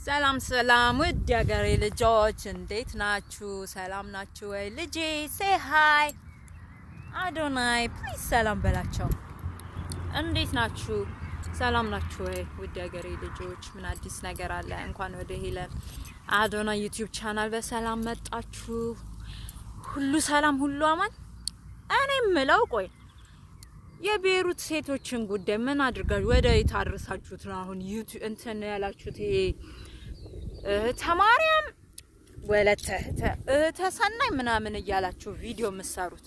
ሰላም ሰላም ውድ የሀገሬ ልጆች እንዴት ናችሁ? ሰላም ናችሁ ወይ? ልጄ ሴ ሀይ አዶናይ ፕሊዝ ሰላም በላቸው። እንዴት ናችሁ? ሰላም ናችሁ ወይ? ውድ የሀገሬ ልጆች ምን አዲስ ነገር አለ? እንኳን ወደ ሄለን አዶናይ ዩቲዩብ ቻናል በሰላም መጣችሁ። ሁሉ ሰላም፣ ሁሉ አማን። እኔ ምለው ቆይ የቤሩት ሴቶችን ጉዳይ ምን አድርጋችሁ ወደ የታረሳችሁት ነው? አሁን ዩቲዩብ እንትን ያላችሁት ይሄ እህተ ማርያም ወለተ እህተ ሰናይ ምናምን እያላችሁ ቪዲዮ የምትሰሩት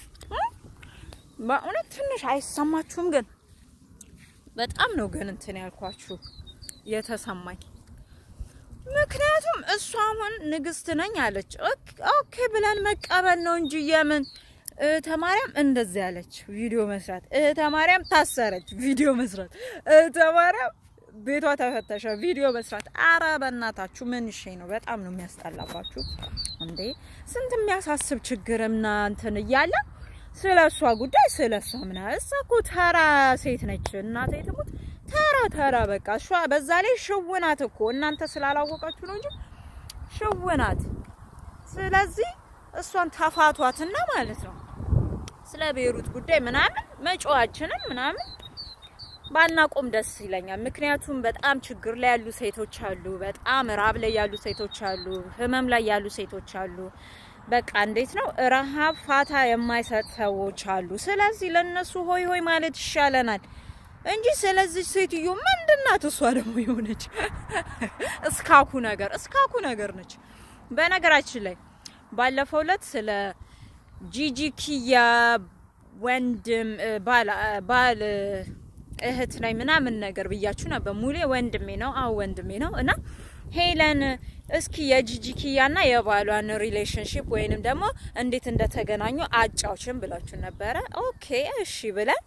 በእውነት ትንሽ አይሰማችሁም? ግን በጣም ነው ግን እንትን ያልኳችሁ የተሰማኝ። ምክንያቱም እሷ አሁን ንግስት ነኝ አለች። ኦኬ ብለን መቀበል ነው እንጂ የምን እህተ ማርያም እንደዚህ ያለች ቪዲዮ መስራት፣ እህተ ማርያም ታሰረች ቪዲዮ መስራት፣ እህተ ማርያም ቤቷ ተፈተሸ ቪዲዮ መስራት። አረ በእናታችሁ ምን እሺ ነው? በጣም ነው የሚያስጠላባችሁ እንዴ! ስንት የሚያሳስብ ችግርና እንትን እያለ ስለ እሷ ጉዳይ ስለ እሷ ምና እሷ እኮ ተራ ሴት ነች። እናቴ ትሙት ተራ ተራ በቃ እሷ በዛ ላይ ሽውናት እኮ እናንተ ስላላወቃችሁ ነው እንጂ ሽውናት። ስለዚህ እሷን ተፋቷትና ማለት ነው ስለ ቤሩት ጉዳይ ምናምን መጫዋችንን ምናምን ባናቆም ደስ ይለኛል። ምክንያቱም በጣም ችግር ላይ ያሉ ሴቶች አሉ፣ በጣም ራብ ላይ ያሉ ሴቶች አሉ፣ ህመም ላይ ያሉ ሴቶች አሉ። በቃ እንዴት ነው ረሃብ ፋታ የማይሰጥ ሰዎች አሉ። ስለዚህ ለነሱ ሆይ ሆይ ማለት ይሻለናል እንጂ ስለዚህ ሴትዮ ምንድናት? እሷ ደግሞ የሆነች እስካኩ ነገር እስካኩ ነገር ነች። በነገራችን ላይ ባለፈው ዕለት ስለ ጂጂ ኪያ ወንድም ባል እህት ላይ ምናምን ነገር ብያችሁ ነበር። ሙሌ ወንድሜ ነው። አዎ ወንድሜ ነው። እና ሄለን እስኪ የጂጂ ኪያና የባሏን ሪሌሽንሺፕ ወይንም ደግሞ እንዴት እንደተገናኙ አጫውችን ብላችሁ ነበረ። ኦኬ እሺ ብለን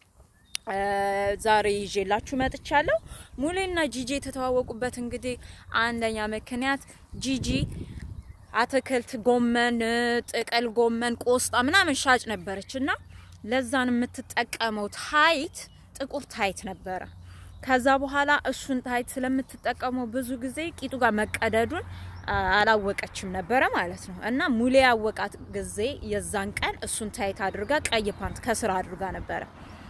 ዛሬ ይዤላችሁ መጥቻለሁ። ሙሌና ጂጂ የተተዋወቁበት እንግዲህ አንደኛ ምክንያት ጂጂ አትክልት፣ ጎመን፣ ጥቅል ጎመን፣ ቆስጣ ምናምን ሻጭ ነበረች እና ለዛን የምትጠቀመው ታይት ጥቁር ታይት ነበረ። ከዛ በኋላ እሱን ታይት ስለምትጠቀመው ብዙ ጊዜ ቂጡ ጋር መቀደዱን አላወቀችም ነበረ ማለት ነው። እና ሙሌ ያወቃት ጊዜ የዛን ቀን እሱን ታይት አድርጋ ቀይ ፓንት ከስራ አድርጋ ነበረ።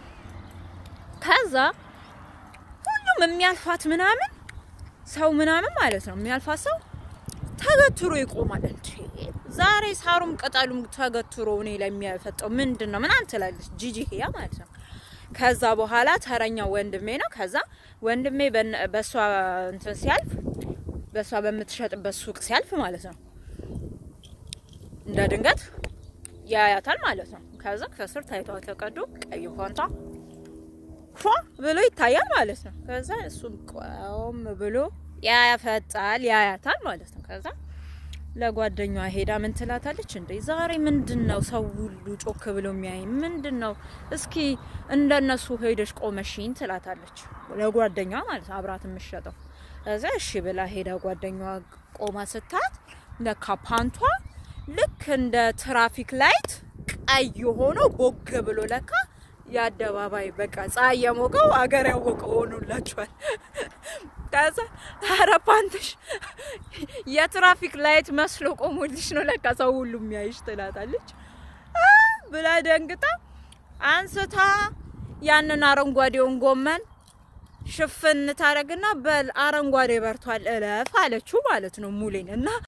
ከዛ ሁሉም የሚያልፋት ምናምን ሰው ምናምን ማለት ነው የሚያልፋት ሰው ተገትሮ ይቆማል። እንዴ ዛሬ ሳሩም ቅጠሉም ተገትሮ እኔ ላይ የሚያፈጠው ምንድን ነው ምናምን ትላለች ጂጂ ያ ማለት ነው። ከዛ በኋላ ተረኛው ወንድሜ ነው። ከዛ ወንድሜ በሷ እንትን ሲያልፍ በሷ በምትሸጥበት ሱቅ ሲያልፍ ማለት ነው እንደ ድንገት ያያታል ማለት ነው። ከዛ ከስር ታይቷ ተቀዶ ቀይ ፋንታ ፏ ብሎ ይታያል ማለት ነው። ከዛ እሱም ቆም ብሎ ያፈጣል ያያታል ማለት ነው። ከዛ ለጓደኛዋ ሄዳ ምን ትላታለች? እንዴ ዛሬ ምንድን ነው ሰው ሁሉ ጮክ ብሎ የሚያይ ምንድን ነው? እስኪ እንደነሱ ሄደሽ ቆመሽኝ ትላታለች፣ ለጓደኛዋ ማለት ነው፣ አብራት የምትሸጠው። እዛ እሺ ብላ ሄዳ ጓደኛዋ ቆማ ስታት ለካ ፓንቷ ልክ እንደ ትራፊክ ላይት ቀይ ሆኖ ቦግ ብሎ ለካ የአደባባይ በቃ ፀሐይ የሞቀው አገር ያወቀው ሆኖላችኋል። ከዛ ኧረ ፓንትሽ የትራፊክ ላይት መስሎ ቆሞልሽ ነው ለካ ሰው ሁሉ የሚያይሽ ትላታለች ብላ ደንግጣ አንስታ ያንን አረንጓዴውን ጎመን ሽፍን ታረግና በል አረንጓዴ በርቷል እለፍ አለችው ማለት ነው ሙሌን እና